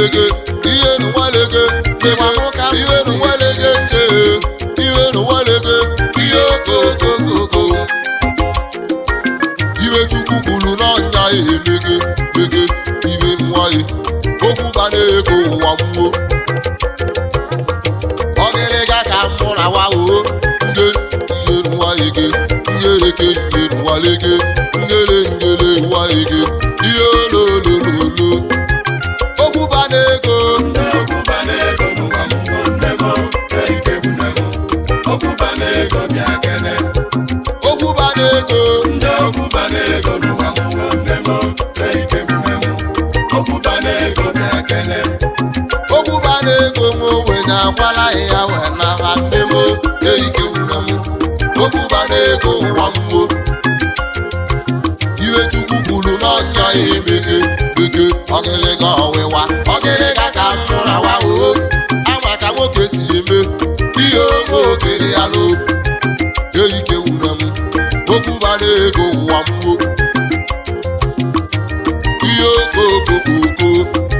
lege ihe n'ụwa lege lege ihe n'ụwa lege nje ihe n'ụwa lege ihe okokokoko iwe chukwu kwuru n'ọnya ya emege mege iwe n'ụwa ya okwu bara ego ụwa mmụọ ọgịrịga ka mụ na wa o nge ihe n'ụwa ege ngereke ihe n'ụwa lege ngere ngere ụwa ege ihe ololololo okwu bara ego ndị ọgwụba na-ego n'ụwa mmụọ nne m eike bụ nne m ọgwụba na-ego bịa kene okwu bara ego ndị ọgwụba na-ego n'ụwa mmụọ nne m eike bụ nne m ọgwụba na-ego bịa kene okwu bara ego nwe ogbenye akwala ya wee naba nne m eike wure m okwu bara ego ụwa mmụọ iwe chukwu kwuru n'ọnya ya emeghe ege ọgịlịga ọwịwa ọgịlịga ka m mụra wa o ama ka nwoke si eme ihe oge okere ya lo eike wure m okwu bara ego ụwa mmụọ ihe okokokoko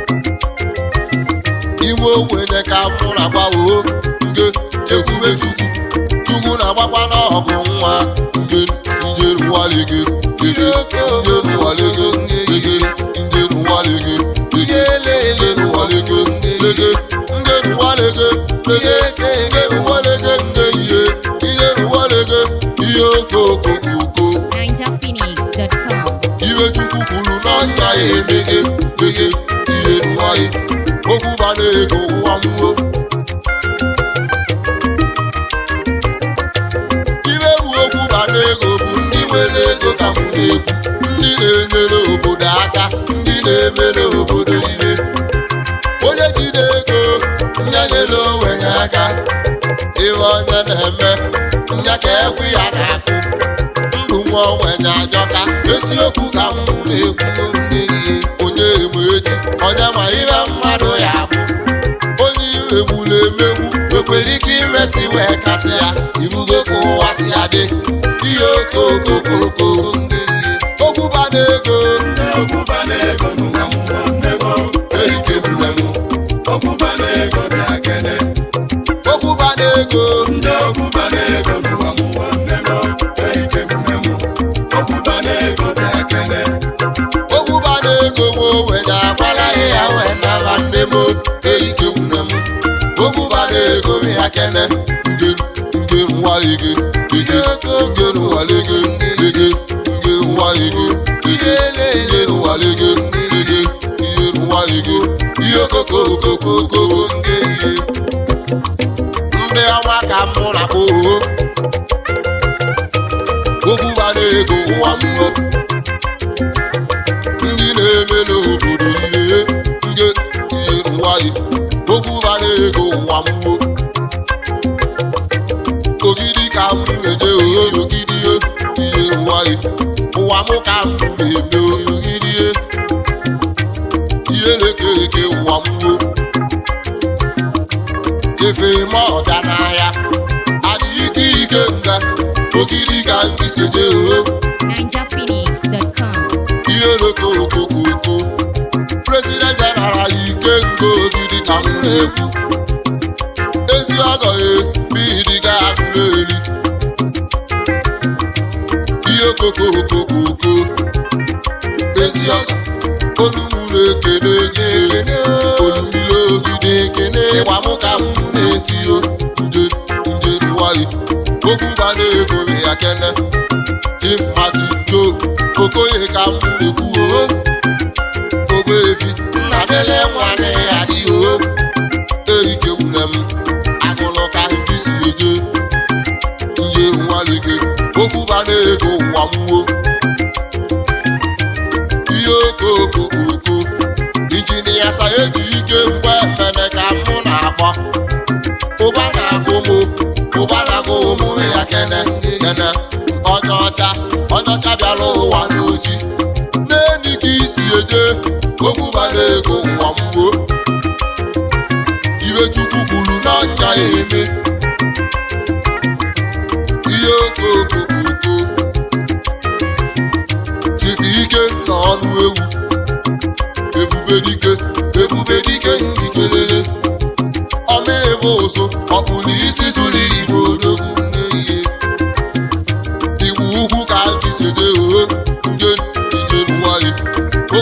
iwe ogbenye ka mụ na gbawo nge chekwube chukwu chukwu na-agbakwa n'ọgụ nwa nge njeruwalege gege njeruwalege gege njeruwalege gege njeruwalege lege njeruwalege lege njeruwalege nge ihe njeruwalege ihe okokokoko NinjaPhoenix.com. iwe chukwu kwuru n'ọnya ya emeghe meghe ihe n'ụwaghị okwu bara ego ụwa mmụọ iwe bụ okwu bara ego bụ ndị nwere ego ka mụ na-ekwu ndị na-enyere obodo aka ndị na-emere obodo ihe onye jide ego nya nyere onwenye aka ihe onye na-eme nya ka ekwu ya na-akụ ndụ nwa ogbenye ajọka eziokwu ka m na-ekwu nne ihe onye egbe echi onye ma ihe mmadụ ya bụ onye egbula emegbu ekwere ike imesi wee kasị ya ibugo ka ụwa si ya dị ihe okokokoko ndị ihe okwu bana ego ndị ọgwụba na-ego n'ụwa mmụọ nne m eike bụ nne m ọgwụba na-ego bịa kene okwu bana ego ndị ọgwụba na-ego n'ụwa mmụọ nne m eike bụ nne m ọgwụba na-ego bịa kene okwu bana ego nwe ogbenye agbala ya wee naba nne m eike nwune m okwu bana ego m ya kene nge nge nwalige ege nge nwalige ege nge nwalige ege nge nwalige ege ihe nwalige ihe okokokokoko nge ihe ndị ọma ka mụ na kpoo okwu bana ego ụwa mmụọ ndị na-emere obodo ihe nge ihe nwayị okwu bara ego ụwa mmụọ ogidi ka m na-eje oyo ogidi ihe ihe nwayị ụwa m ka m na-eme ogidi ihe ihe na-eke eke ụwa mmụọ kefe ma ọga n'ahịa adịghị ike ike nga ogidi ka nkisi je oyo NinjaPhoenix.com. ihe okokokoko prezident jeneral ike nke ogidi ka m na-ekwu ezi ọgọ ya bidiga agụrụ eri ihe okokokoko ezi ọgọ olumụrụ ekene gị ekene olumile ogidi ekene ịgba mụ ka m na-etio nje nje nwayị okwu gbara ego ya kene chief martin joe okoye ka m na-ekwu o ogbeefi nna dele nwanne ya dị o erike wune m agụlụ ka ndị si eje ihe nwalige okwu bara ego ụwa mmụọ ihe okokokoko injinia sayeji ike mgbe mene ka mụ na-akpọ ụba na-agụ mụ ụba na-agụ ụmụ ya kene kene onye ọcha onye ọcha bịara ụwa n'oji n'enyi ka isi eje okwu bara ego ụwa mgbo iwe chukwu kwuru n'ọnya ya eme ihe okokokoko chifi ike na ọnụ ewu ebube dike ebube dike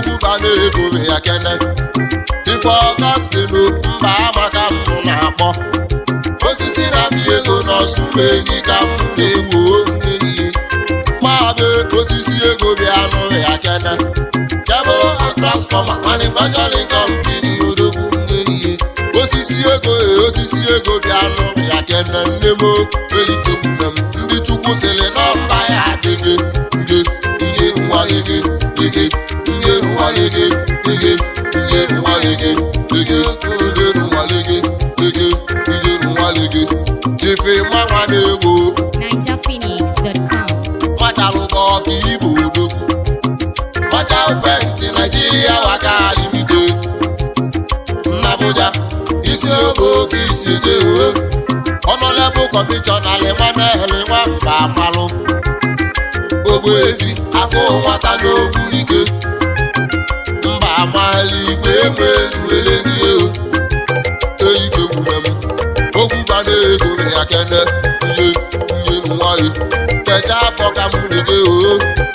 okwu bana ego ya kene ife ọgọstinu mba amaka mbụ na-akpọ osisi na-amị ego n'ọsụma enyi ka mbụ na-ewu ehihie mabe osisi ego bịa nụ ya kene kebụl and transfọma manufacturing company odogwu ehihie osisi ego e osisi ego bịa nụ ya kene nne m eyitekwune m ndị chukwu sịrị na mba ya adịghị nge ihe nwa gị gị ihe nwa gị gị gị ihe nwa gị gị gị ihe nwa gị gị gị ihe nwa gị jife mmanwa na-egwu NigerPhoenix.com. machalụkọ ọka ibu odogwu macha penti naijiria waka limite n'Abuja isi oge oke isi jee ọnọlebụ kọmishọna limanel nwamba amalụ ogbuefi akụ nwata n'ogbu n'ike mba amali igwe enwe ezuwele n'ihe eyikegbune m okwu bana ego ya kene ihe ihe nwanyị keja akọ ka mụ na-eje oo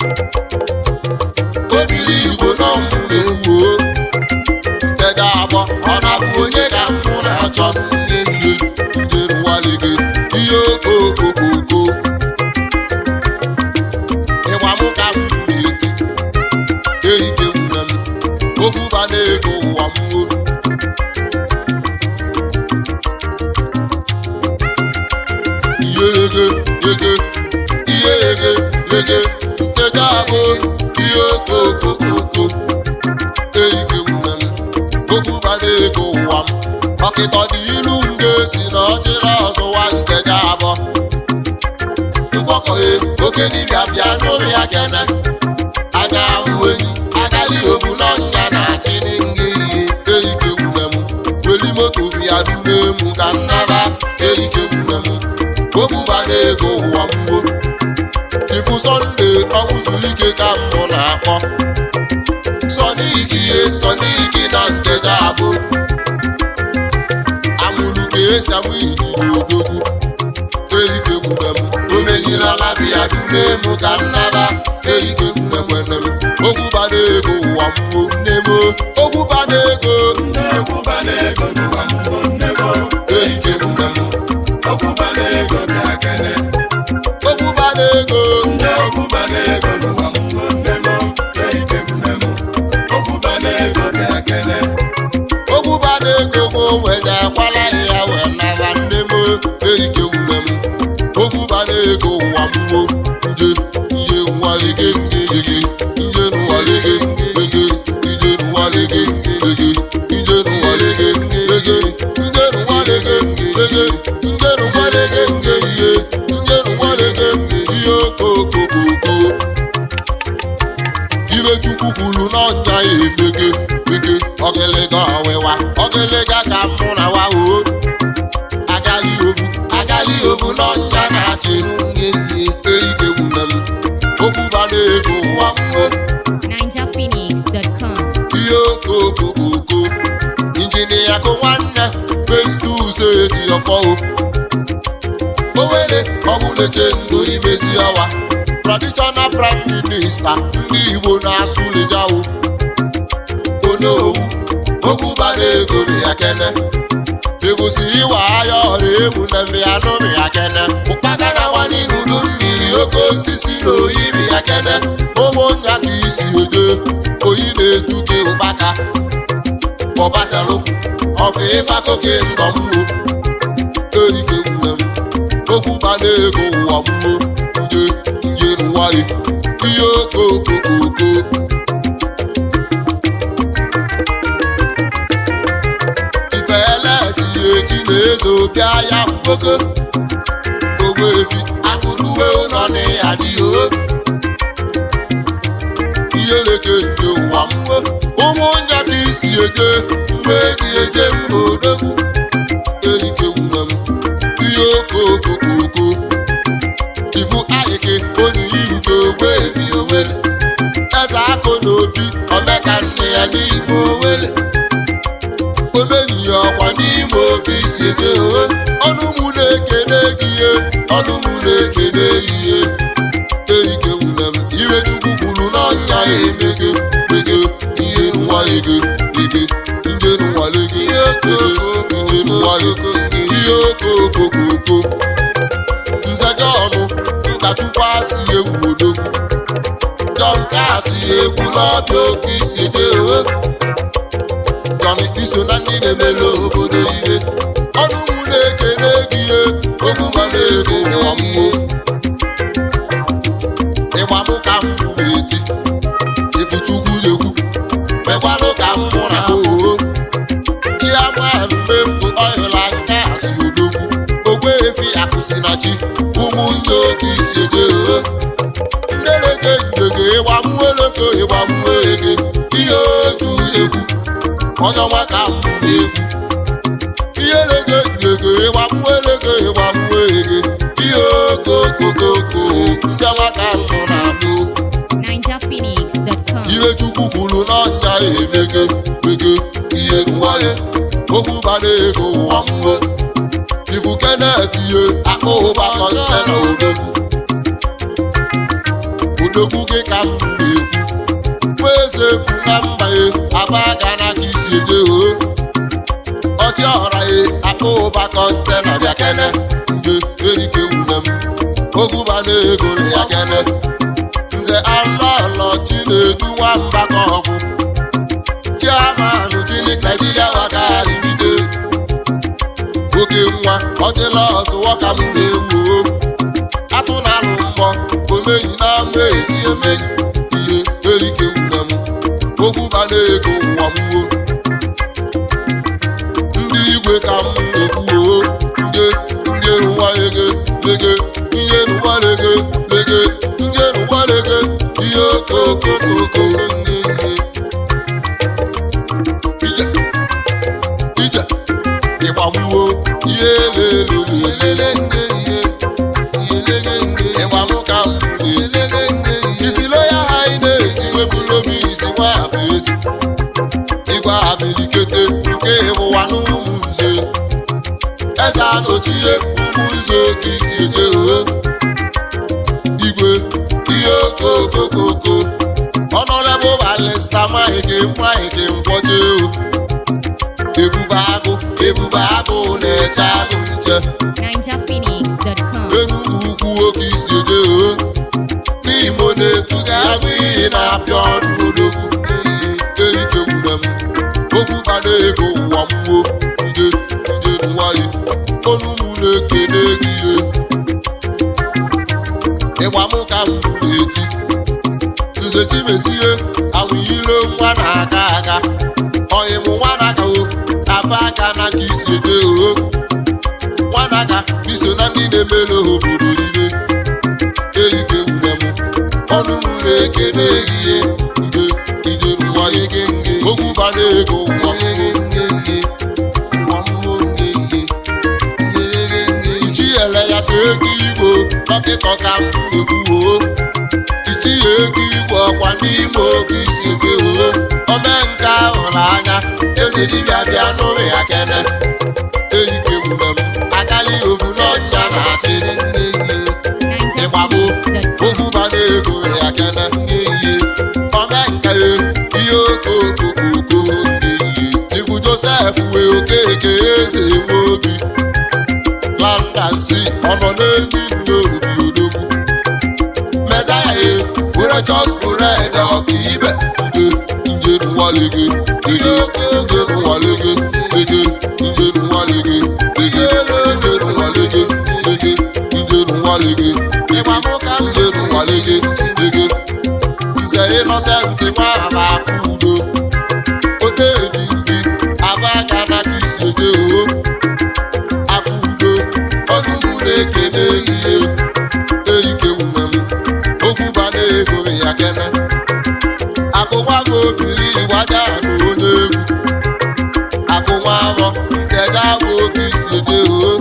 obili igbo nọ mụ na-ewu oo keja akpọ ọ na-abụ onye ka mụ na-achọ ihe ihe ihe nwanyị gị ihe okokokoko ịgba mụ ka m na-eti eyikegbune m okwu bana ego ụwa m oo ihe ege ege ihe ege ege ege abụ ihe okokokoko eyike nwune m okwu bara ego ụwa m ọkịta dị ilu m ga-esi na ọchịrị ọzụwa nke ga abọ mgbọkọhe oke dibịa bịa n'ụlọ ya kene anya ahụ enyi agali obu n'ọnya na-achị n'nge ihe eyike nwune m weli moto bịa dune mụ ka nnaba eyike nwune m okwu bara ego ụwa mgbo ifu sọnde ọnwụ zuru ike ka mbụ na-akpọ sọniki ihe sọniki na nteja abụ amụrụ ka esi amụ ịnyịnya odogwu eyike gwure m omenyirala biya dune mụ ka nnaba eyike gwure nwere m okwu bara ego ụwa mgbo nne m okwu bara ego ndị ọkwụba na-ego n'ụwa m bụ nne m eyike gwure m ọkwụba na-ego bịa kene okwu bara ego ndị ọkwụba na-ego n'ụwa m bụ nne m eike gwune m ọkwụba na-ego bịa kene okwu bara ego bụ wega akwala ya wee naba nne m erike wune m okwu bara ego ụwa mgbo nje ihe nwalige ngege nje nwalige ngege ije nwalige ngege ije nwalige ngege nje nwalige ngege nje nwalige nge ihe nje nwalige nge ihe okokokoko ibe chukwu kwuru n'ọnya ya emege ege ọgịlịga ọwịwa ọgịlịga ka mụ na wa o agali ovu agali ovu n'ọnya na-achịrụ nye ihe eike gwune m okwu bara ego ụwa mmụọ NigerPhoenix.com. ihe okokokoko injinia kụ nwanne festus eji ọfọ o owere ọbụneche ndo imezi ọwa traditional prime minista ndị igbo na-asụ lijawo onowu okwu bara ego ya kene ebusi iwa ahịa ọrụ ebu na mbịanụ ya kene ụkpakara nwanyị n'udu mmiri oke osisi na oyi bi ya kene ụmụnya ka isi eje oyi na-etuke ụkpaka bọbasalụ ọfụ ịfakoke ndọmwo erike nwune m okwu bara ego ụwa mmụọ nje nje nwanyị ihe okokokoko ifeelesi eji na-ezo bịa ya mkpoke ogbefi akụruwe ụlọ na ya dịghị ihe leke nje ụwa mmụọ ụmụ nya ka isi eje mgbe eji eje mba odogwu erike nwune m ihe okokokoko ifu ahịke onye ihuke ogbe efi owele eze akụ na obi omeka nne ya n'ime owele omeniya ọkwa n'ime obi si eje ohe ọnụ mụ na-ekene gị ihe ọnụ mụ na-ekene gị ihe erike nwune m iwe chukwu kwuru n'ọnya ya emege mege ihe okokoko ihe okokokoko nzega ọnụ nkachukwu asị egwu odogwu jọn kasị egwu n'ọbịa oke isi dị ohe jọn iso na ndị na-emere obodo ihe ọnụ mụ na-ekene gị ihe okwu ma na-ego ọmụmụ ịgbamụ ka m na-eti ifuchukwu ekwu mekwanụ ka m mụ na oo chiamanụ mefu ọhịla nke asị odogwu ogwe efi akụsi na chi ụmụ ndị oke isi dị ohe ndeleke njege ịgbamụeleke ịgbamụege ihe otu egwu onye ọma ka m na-egwu ihe leke njege ịgbamụeleke ịgbamụege ihe okokokoko ndị ọma ka m nọ na-abụ NinjaPhoenix.com. ihe chukwu kwuru n'ọnya emege mege ihe nwaye okwu bara ego ụwa mmụọ ifu kenet ihe akpa ụba kọnte na odogwu odogwu gị ka m na-ekwu nwa eze efu na mba ye aba aka n'aka isi eje o ọchị ọra ye akpa ụba kọnte na bịa kene nje erike wune m okwu bara ego ya kene nze alọlọ chinedu nwamba ka ọgwụ chiamanụ chili naijiria wagarimide oke nwa ọchịla ọzụwọ ka m na-egwu atụ na alụ mbọ omeyi na ama esi emeyi ihe erike wune m okwu bana ego ụwa mwo ndị igwe ka m na-ekwuo nje nje n'ụwa lege lege ihe n'ụwa lege lege nje n'ụwa lege ihe okokokoko ndị ihe ije ije ịgbagbuo ihe elelele elele nge ihe ihe lege nge ịgbagbu ka m elele nge ihe isi loya ha ị na-esi wepụrụ obi isi nwa afọ ezi ịgwa abilikete nke ịbụwa n'ụmụ nze eze anochie ụmụ nze oke isi eje ohe igwe ihe okokokoko ọnọdụ balista maghị gị nwaghị gị nkwọcha ewu ebube agụ ebube agụ na-eche agụ nche NinjaPhoenix.com. enugwu ukwu oke isi eje ohe n'imo na-etuga agụ iyi na-apịa ọrụ odogwu erike gwure m okwu bana ego ụwa mmụọ nje nje nwayị onu m na-ekene gị ihe ịgba m ka m na-eti nze chimezie awụyire nwa na-aga aga ọyịm nwa na-aga o aba aka na ka isi ede o nwa na-aga iso na ndị na-emere obodo ihe erike wure m ọnụ m na-ekene gị ihe nje ije n'ụwa ege nge okwu bara ego ụwa nge nge nge ụwa mmụọ nge nge ichinyere ya so ego igbo dọkịta ka m na-ekwuo itinye ego igwe ọkwa n'ime oge isi ebe o ome nke ahụrụ anya eze dibịa bịa n'ụlọ ya kene erike gwure m akali ovu n'ọnya na-achịrị nne ihe ịgbagbo NinjaPhoenix.com. okwu bara ego ya kene nye ihe ome nke ya ihe okokokoko ndị ihe ibu josef wee okeke eze nwe obi landansi ọnọ n'enyi nne obi odogwu mezaya e were chọspụred ọkaibe nje nje nwalege ege nje nwalege ege nje nwalege ege nje nwalege ege nje nwalege ịgbamụka nje nwalege ege nze ịnọsentị nwa ama akụ udo ote eji ndị aba aka na ka isi eje oo akụ udo ọdụmụ na-ekene ihe erike wume m okwu bana ego ya kene akụnwa m obiri gbaja na onye egwu akụnwa afọ nkeja bụ oke isi eje oo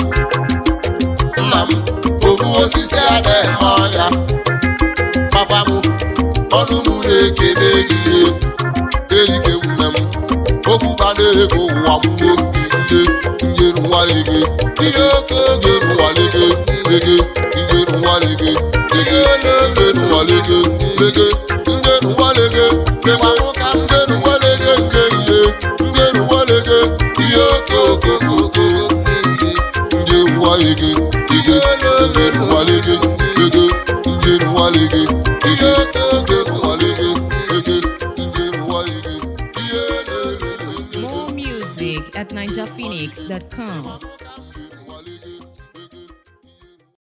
nna m obu osisi ada eme ọnya papa m ọnụ m na-ekene gị ihe erike wume m okwu bana ego ụwa mmụọ ihe ihe nwalege ihe oke oge nwalege ege ihe nwalege ege ihe nwalege ege ihe nwalege ege ihe nwalege nke ihe ihe nwalege ihe ihe okokokoko ndị nwalege ige ige nwalege ege ige nwalege ige ige nwalege ege ige nwalege ihe lelelele More music at NinjaPhoenix.com.